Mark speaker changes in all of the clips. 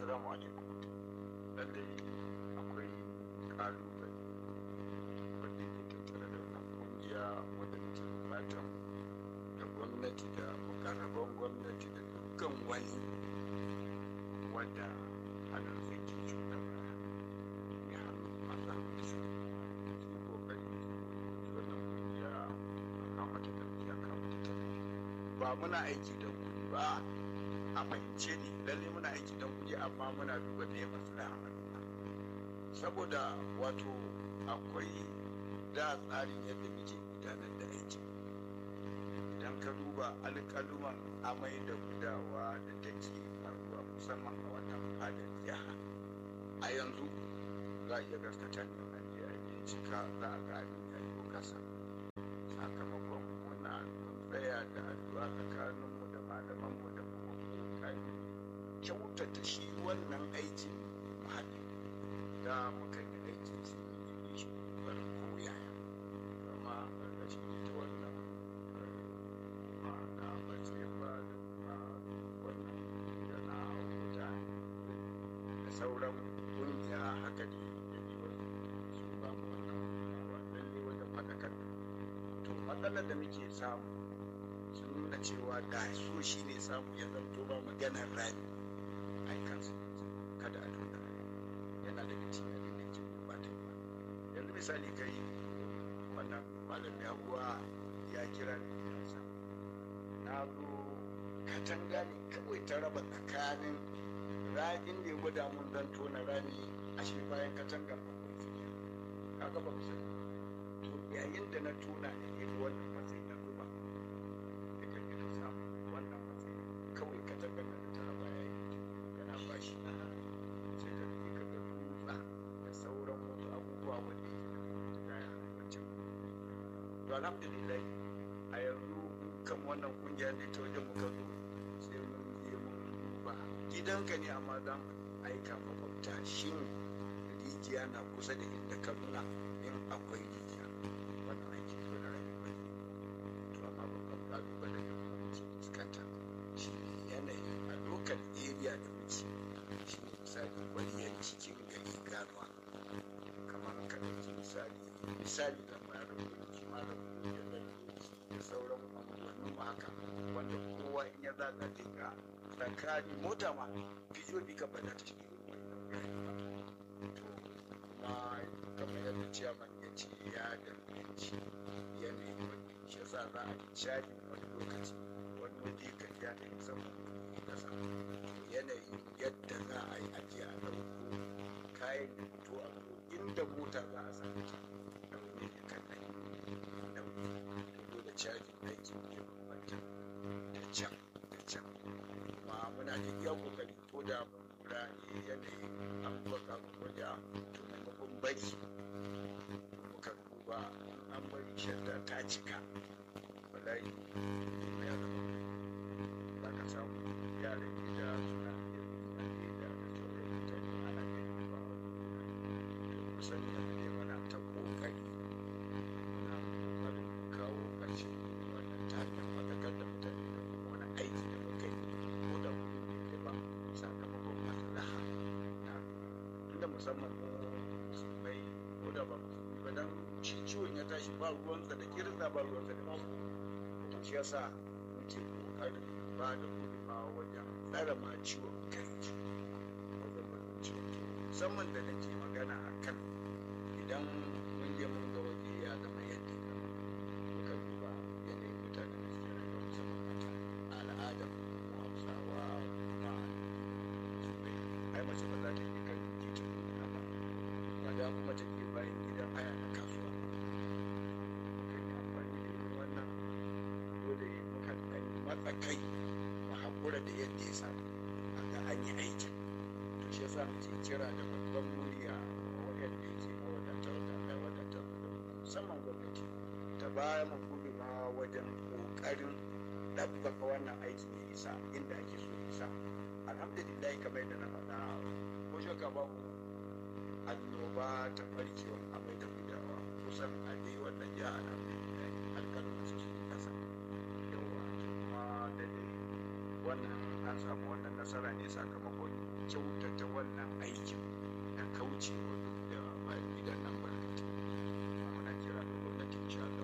Speaker 1: Assalamu alaikum. Lallai akwai ƙalubale wanda ke tattare da wannan ƙungiya wadda take buƙatar da gwamnati da mukarraban gwamnati da dukkan wani wadda hannun zai ke cutar da ya hannu masu hannu su su kokari su wannan ƙungiya a kama ta tafiya kama ta tafiya ba muna aiki da kuɗi ba a fahimce ni lalle muna aiki don kuɗi amma muna duba me maslaha al'umma saboda wato akwai da tsarin yadda muke gudanar da aiki idan ka duba alƙaluman amai da gudawa da take faruwa musamman a wannan fadar jiha a yanzu za a iya gaskata ne a je a bincika za a ga abin ya yi kasa sakamakon muna mun tsaya da addu'a tsakaninmu da malamanmu da kuma kokari kyautata shi wannan aikin muhalli da muka yi aikin shi ne shi bar koyaya amma ƙarƙashin ita wannan ma'ana ba ce ba da kuma wannan yana wuta da sauran ƙungiya haka ne da ne wasu su ba mu wannan wannan ne wajen faɗakar to matsalar da muke samu sun nuna cewa da so shi ne samu ya zanto ba maganar rani a yi kansu kada a tona yana daga cikin abin da ke gurbatar ba yanzu misali kai wannan malam yahuwa ya kira ni gidansa na zo katanga ne kawai ta raba tsakanin ragin da ya gwada mun zan tona rami a shi bayan katangar akwai fiye kaga ba ku sani to yayin da na tona ne irin wannan matsayi na zuba da kan samu wannan matsayi kawai katangar da ta raba ya yi yana bashi sai da ne ka ga dutsa da sauran wasu abubuwa wanda ya ya wancan to alhamdulillah a yanzu kan wannan kungiya ne ta wajen muka zo sai mun je mun duba gidanka ne amma za mu aika makwabta shin rijiya na kusa da inda ka nuna in akwai rijiya wannan aiki ko na rayuwa to amma babban kalubale da kuma muke fuskanta shi ne yanayin a local area da muke shi ne misali kwariyar cikin gari ganuwa kamar ka ɗauki misali misali da mayar da malam da da sauran abubuwan mu haka wanda kowa in ya zaga zai ga tsakani mota ma fijo bi ka bada ta cikin to kuma kamar yadda ciyaman ya ce ya danganci yanayin wani shi yasa za a yi caji wani lokaci wani waje ka ja da musamman kuɗi kasa yanayin yadda za a yi ajiye a ɗauko kayan da fito a zo inda mota za a sami ta ɗauke ne kan nan ɗauke da cajin aiki ke bambanta da can da can kuma muna da iya kokari ko da mun lura ne yanayin an baka wajen to maimakon bari muka duba an bari shadda ta cika wallahi ya zama za ka samu yaran gida suna da sauran mutane ana gani ba kusan yanzu ne mana ta kokari muna kokarin kawo ƙarshen wannan ta hanyar faɗakar da mutane da kuma wani aiki da muka yi ko da kuɗi bai kai ba sakamakon maslaha na tunda musamman mu musulmai ko da ba musulmi ba dan shi ciwon ya tashi ba ruwansa da kirista ba ruwansa da musulmi to shi yasa muke kokarin ba da gudunmawa wajen tsara ma ciwon kai wajen batun ciwon kai musamman da nake magana a kan idan mun je mun ga waje ya zama yadda ya zama muka duba yanayin mutanen da suke rayuwa musamman mata al'adar mu hausawa kuma ai mace ba za ta yi kan titin nuna ba ba da kuma ta ke bayan gidan haya na kasuwa mukan yi amfani da irin wannan dole mukan ɗan matsa kai mu haƙura da yadda ya samu a ga an yi aikin to shi yasa muke kira da babban murya wa waɗanda yake mawadatar da Allah wadatar da musamman gwamnati ta baya mu gudunmawa wajen ƙoƙarin ɗabbaka wannan aikin ya isa inda ake so ya isa alhamdulillah kamar yadda na faɗa ko shakka ba ku annoba ta barkewar amai da gudawa kusan a dai wannan jiha alhamdulillah alƙalin su sun kasa yawa kuma da dai wannan an samu wannan nasara ne sakamakon kyautata wannan aikin da kauce wa duk da bayan gidan nan barkatu muna kira ga gwamnatin insha Allah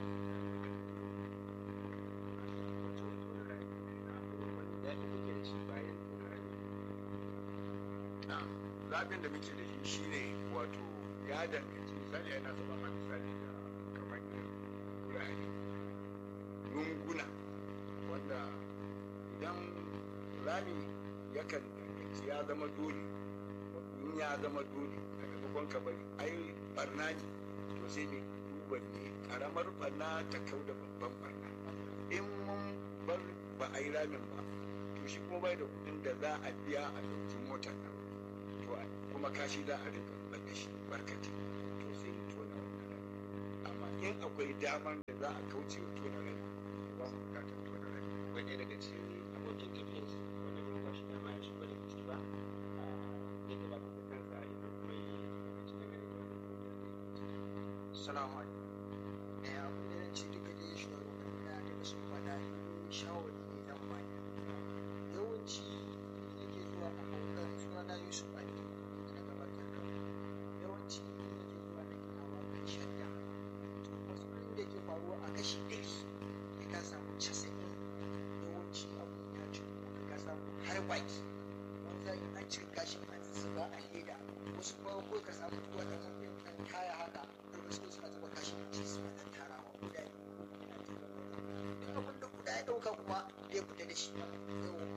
Speaker 1: zaɓin da muke da shi shine wato ya danganci misali yana zama ma misali da kamar wurare lunguna wanda idan rami yakan danganci ya zama dole in ya zama dole a maimakon ka bari ai barna ne to sai ne duba ne karamar barna ta kau da babban barna in mun bar ba a yi ramin ba to shi kuma bai da kudin da za a biya a ɗauki motar nan to kuma kashi za a rinka zubar da shi barkati to sai mu tona wannan rami amma in akwai damar da za a kauce wa tona rami ba mu bukatar tona rami
Speaker 2: akwai ɗaya daga cikin abokin tafiyar su wanda bai ba shi dama ya shigo daga ciki ba ya gabatar da kansa idan kuma yi lokaci na gani da wannan kungiyar da yake ciki.
Speaker 3: Salamu alaikum. Eh, abin da zan ce duka dai shugabanni na daga sun faɗa shawari ne zan bani. Yawanci nake zuwa a bautar suna na Yusuf Ali da na gabatar da yawanci nake zuwa na gina wa kan shadda. Wasu da ke faruwa a kashi ɗari ya ka samu casa'in yawanci abin ya ci kuma ka samu har baki. Wani zai an ce gashin an zuba a leda wasu ba ko ka samu waɗannan ɗan kaya haka da wasu suna zuba kashi a ci suna ɗan tarawa guda biyu duk abin da guda ya ɗauka kuma zai fita da shi yawa